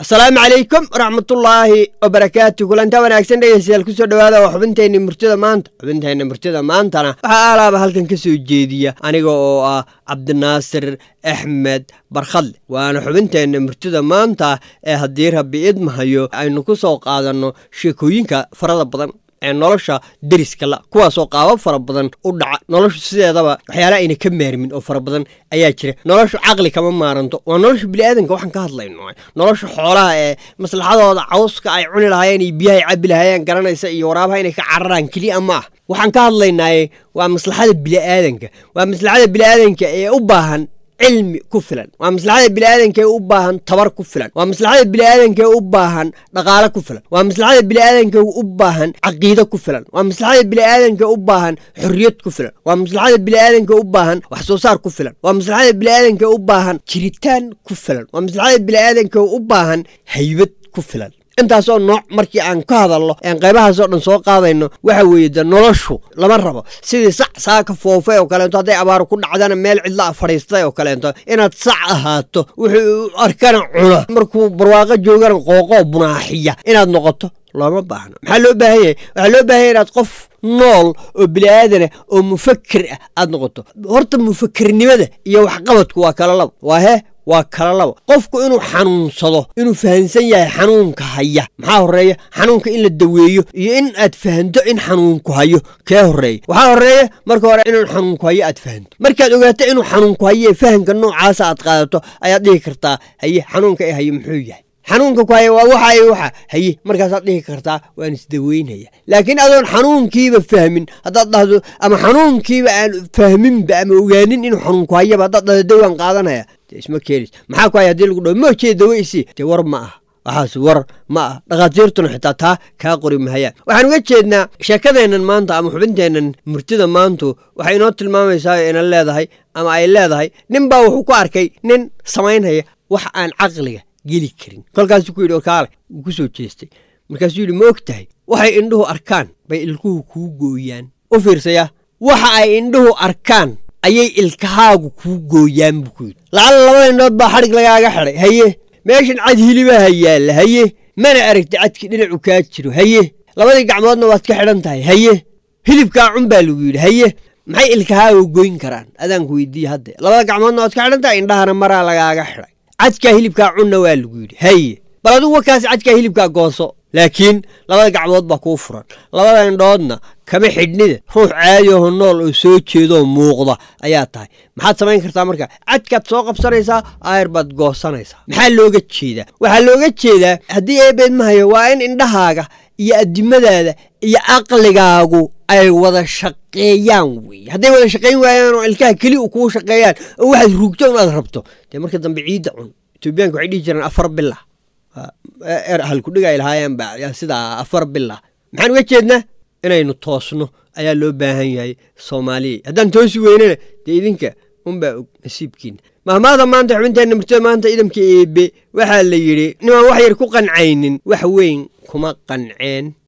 asalaamu calaykum waraxmatullaahi wabarakaatu kulanta wanaagsan dhegeystayaal kusoo dhawaada waa xubinteenni murtida maanta xubinteenna murtida maantana waxaa alaaba halkan ka soo jeediya aniga oo ah cabdinaasir axmed barkhadle waana xubinteenna murtida maanta ee haddii rabbi idmahayo aynu ku soo qaadanno sheekooyinka farada badan ee nolosha deriska la kuwaasoo qaabab fara badan u dhaca noloshu sideedaba waxyaala ayna ka maarmin oo fara badan ayaa jira noloshu caqli kama maaranto waa nolosha biniaadanka waxaan ka hadlayno nolosha xoolaha ee maslaxadooda cawska ay cuni lahaayeen iyo biyahay cabi lahaayeen garanaysa iyo waraabaha inay ka cararaan keliya ma ah waxaan ka hadlaynaaye waa maslaxada biniaadanka waa maslaxada biniaadanka ee u baahan cilmi ku filan waa maslaxada biniaadanka ee u baahan tabar ku filan waa maslaxada biniaadanka ee u baahan dhaqaale ku filan waa maslaxada biniaadanka u baahan caqiide ku filan waa maslaxada biniaadanka u baahan xorriyad ku filan waa maslaxada biniaadanka u baahan wax soo saar ku filan waa maslaxada biniaadanka u baahan jiritaan ku filan waa maslaxada biniaadanka u baahan haybad ku filan intaasoo nooc markii aan ka hadalno aan qaybahaasoo dhan soo qaadayno waxa weeye de noloshu lama rabo sidii sac saaka foofay oo kaleeto hadday abaaru ku dhacdana meel cidla a fadhiistay oo kaleeto inaad sac ahaato wuxuu arkana cuna markuu barwaaqo joogana qooqoo bunaaxiya inaad noqoto looma baahno maxaa loo baahan yahay waxaa loo baahan yahy inaad qof nool oo bini'aadanah oo mufaker ah aad noqoto horta mufakernimada iyo waxqabadku waa kala laba waa hee waa kala laba qofku inuu xanuunsado inuu fahamsan yahay xanuunka haya maxaa horreeya xanuunka in la daweeyo iyo in aad fahanto in xanuunku hayo kee horreeya waxaa horreeya marka hore inuu xanuunku hayo aad fahanto markaad ogaato inuu xanuunku hayo ee fahamka noocaasa aad qaadato ayaad dhihi kartaa haye xanuunka ee hayo muxuu yahay xanuunka ku haya waa waxa i waxa haye markaasaad dhihi kartaa waan isdaweynaya laakiin adoon xanuunkiiba fahmin haddaad dhahdo ama xanuunkiiba aan fahminba ama ogaanin inuu xanuunku hayaba haddaad dhahdo dawaan qaadanaya de isma keenis maxaa ku haya hadii lagu dhaho moojee dawe isi dee war ma ah waxaas war ma ah dhakhaatiirtuna xitaa taa kaa qori mahayaan waxaan uga jeednaa sheekadeennan maanta ama xubinteennan murtida maantu waxay inoo tilmaamaysaa ina leedahay ama ay leedahay nin baa wuxuu ku arkay nin samaynhaya wax aan caqliga geli karin kolkaasuu ku yidhi orkaale wuu ku soo jeestay markaasuu yidhi ma og tahay waxay indhuhu arkaan bay ilkuhu kuu gooyaan u fiirsaya waxa ay indhuhu arkaan ayay ilkahaagu kuu gooyaan buu ku yidhi lacala labada indhood baa xadhig lagaaga xidhay haye meeshan cad hilibaha yaalla haye mana aragti cadki dhinacu kaa jiro haye labadii gacmoodna waad ka xidhan tahay haye hilibkaa cun baa lagu yidhi haye maxay ilkahaagu goyn karaan adaanku weydiiye hadde labada gacmoodna waad ka xidhan tahay indhahana maraa lagaaga xidhay cadkaa hilibkaa cunna waa lagu yidhi haye bal adigu wakaas cadkaa hilibkaa gooso laakiin labada gacmood baa kuu furan labada indhoodna kama xidhnida ruux caadiyaho nool oo soo jeedooo muuqda ayaa tahay maxaad samayn kartaa marka cadkaad soo qabsanaysaa aayar baad goosanaysaa maxaa looga jeedaa waxaa looga jeedaa haddii eebeed mahayo waa in indhahaaga iyo addimadaada iyo caqligaagu ay wada shaqeeyaan weye hadday wada shaqayn waayaan oo ilkaha keli u kuu shaqeeyaan oo waxaad ruugto un aad rabto dee marka dambe ciidda cun etoobiyaanka waxay dhihi jireen afar bila er halkudhiga ay lahaayeen ba sidaa afar bila maxaan uga jeednaa inaynu toosno ayaa loo baahan yahay soomaaliya haddaan toosi weynana dee idinka unbaa og nasiibkiina mahmaada maanta xubinteenna murtada maanta idamka eebe waxaa la yidhi nimaan wax yar ku qancaynin wax weyn kuma qanceen